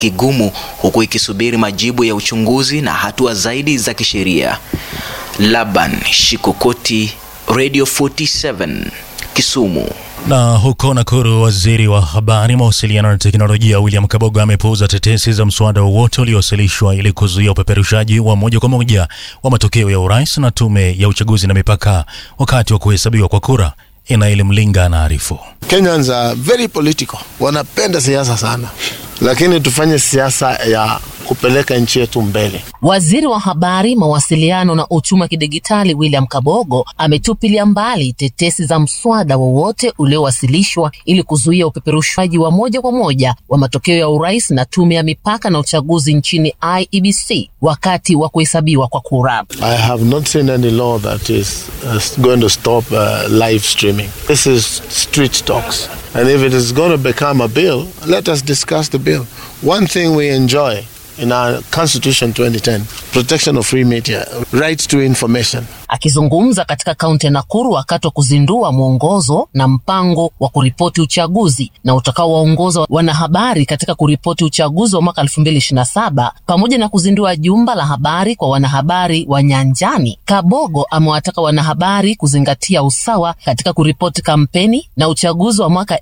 kigumu huku ikisubiri majibu ya uchunguzi na hatua zaidi za kisheria. Laban Shikokoti, Radio 47, Kisumu. Na huko Nakuru, waziri wa habari, mawasiliano na teknolojia William Kabogo amepuuza tetesi za mswada wowote uliowasilishwa ili kuzuia upeperushaji wa moja kwa moja wa matokeo ya urais na tume ya uchaguzi na mipaka wakati wa kuhesabiwa kwa kura. Inaeli Mlinga anaarifu. Kenyans are very political, wanapenda siasa sana, lakini tufanye siasa ya kupeleka nchi yetu mbele. Waziri wa habari, mawasiliano na uchumi wa kidigitali William Kabogo ametupilia mbali tetesi za mswada wowote uliowasilishwa ili kuzuia upeperushaji wa moja kwa moja wa matokeo ya urais na tume ya mipaka na uchaguzi nchini IEBC wakati wa kuhesabiwa kwa kura. I have not seen any law that is uh, going to stop uh, live streaming. This is street talks. And if it is going to become a bill, let us discuss the bill. One thing we enjoy in our Constitution 2010, protection of free media, right to information. Akizungumza katika kaunti ya Nakuru wakati wa kuzindua mwongozo na mpango wa kuripoti uchaguzi na utakaowaongoza wanahabari katika kuripoti uchaguzi wa mwaka 2027 pamoja na kuzindua jumba la habari kwa wanahabari wa nyanjani, Kabogo amewataka wanahabari kuzingatia usawa katika kuripoti kampeni na uchaguzi wa mwaka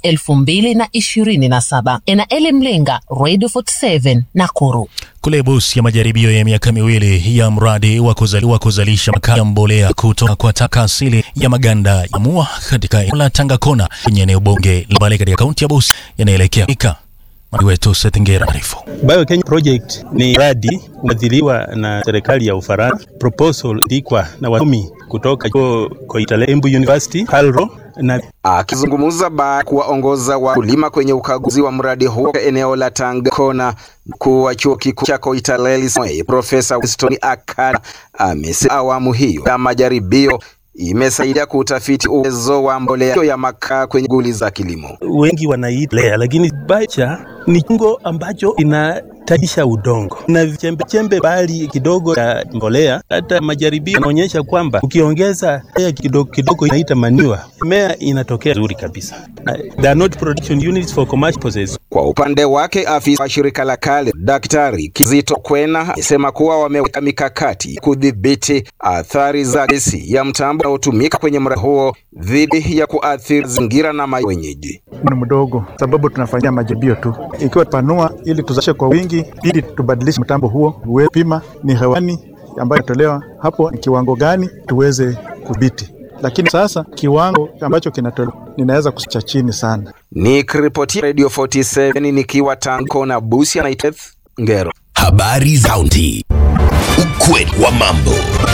2027. Enaeli Mlinga, Radio 47, Nakuru. Kule Busia, majaribio ya miaka miwili ya mradi wa kuzali, wa kuzalisha makaa ya mbolea kutoka kwa taka asili ya maganda ya mua katika eneo la Tangakona kwenye eneo bunge la Mbale katika kaunti ya Busia yanaelekea fika. Mwanahabari wetu Seth Ngera arifu. Bio Kenya Project ni mradi umefadhiliwa na serikali ya Ufaransa. Proposal ndikwa na wasomi kutoka chuo Koitale Embu University, Calro na Akizungumza baada ya kuwaongoza wakulima kwenye ukaguzi wa mradi huo eneo la Tangakona, mkuu wa chuo kikuu cha Koitalel Profesa Winston Akada amesema awamu hiyo ya majaribio imesaidia kutafiti uwezo wa mbolea ya makaa kwenye shughuli za kilimo. wengi wanaita lea, lakini bacha ni chungo ambacho inatajisha udongo na chembe chembe bali kidogo ya mbolea. Hata majaribio yanaonyesha kwamba ukiongeza lea kidogo kidogo, inaita maniwa, mimea inatokea nzuri kabisa. They are not production units for commercial purposes. Kwa upande wake afisa wa shirika la KALE Daktari Kizito Kwena amesema kuwa wameweka mikakati kudhibiti athari za gesi ya mtambo unaotumika kwenye mradi huo dhidi ya kuathiri mazingira na maji wenyeji. ni mdogo, sababu tunafanyia majaribio tu. Ikiwa panua ili tuzalishe kwa wingi, ili tubadilishe mtambo huo, uwe pima ni hewani ambayo inatolewa hapo, ni kiwango gani tuweze kudhibiti. Lakini sasa kiwango ambacho kinatolewa ninaweza kusicha chini sana. Nikiripotia Radio 47 nikiwa Tangakona Busia na Iteth Ngero. Habari za kaunti. Ukweli wa mambo.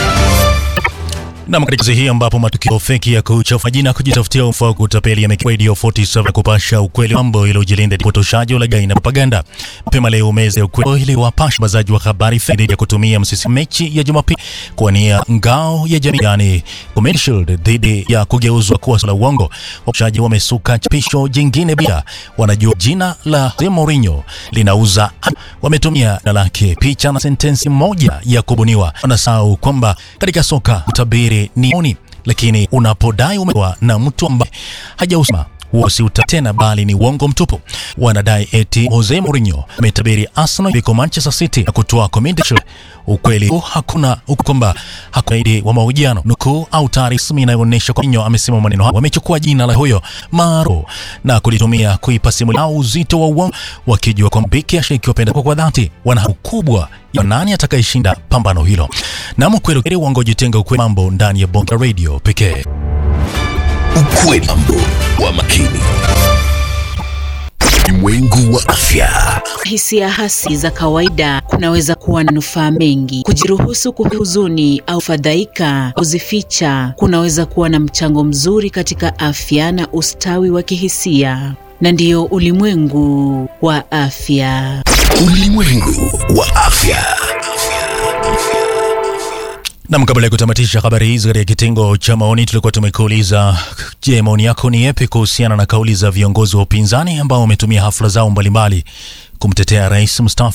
Nam, katika kazi hii ambapo matukio feki ya kuchafuka jina kujitafutia umfa wa kutapeli yamekuwa Radio 47 kupasha ukweli wa mambo ili ujilinda upotoshaji, ulaghai na propaganda. Mapema leo meza ya ukweli ili wapasha wazaji wa habari feki dhidi ya kutumia msisi mechi ya Jumapili kuwania ngao ya jamii, yani Community Shield, dhidi ya kugeuzwa kuwa la uongo. Wapashaji wamesuka chapisho jingine bila wanajua jina la Jose Mourinho linauza, wametumia jina lake, picha na sentensi moja ya kubuniwa. Wanasahau kwamba katika soka utabiri ni oni, lakini unapodai umewa na mtu ambaye hajausema huo si uta tena bali ni uongo mtupu. Wanadai eti Jose Mourinho ametabiri Arsenal iko Manchester City na kutoa Community Shield. Ukweli huu hakuna huku kwamba hakuna idi wa mahojiano nukuu au taarifa rasmi inayoonyesha kwa Mourinho amesema maneno hayo. Wamechukua jina la huyo maarufu na kulitumia kuipa simulia uzito wa uongo, wakijua kwamba biki ashiriki wapenda kwa dhati wana hamu kubwa ya nani atakayeshinda pambano hilo. Na mkweli uongo jitenga ukweli mambo ndani ya Bonga Radio pekee. Ukweli mambo wa makini. Ulimwengu wa afya. Hisia hasi za kawaida kunaweza kuwa na manufaa mengi. Kujiruhusu kuhuzuni au fadhaika, kuzificha kunaweza kuwa na mchango mzuri katika afya na ustawi wa kihisia, na ndiyo ulimwengu wa afya. Ulimwengu wa afya. Nam, kabla ya kutamatisha habari hizi katika kitengo cha maoni, tulikuwa tumekuuliza, je, maoni yako ni yapi kuhusiana na kauli za viongozi wa upinzani ambao wametumia hafla zao mbalimbali kumtetea rais mstaafu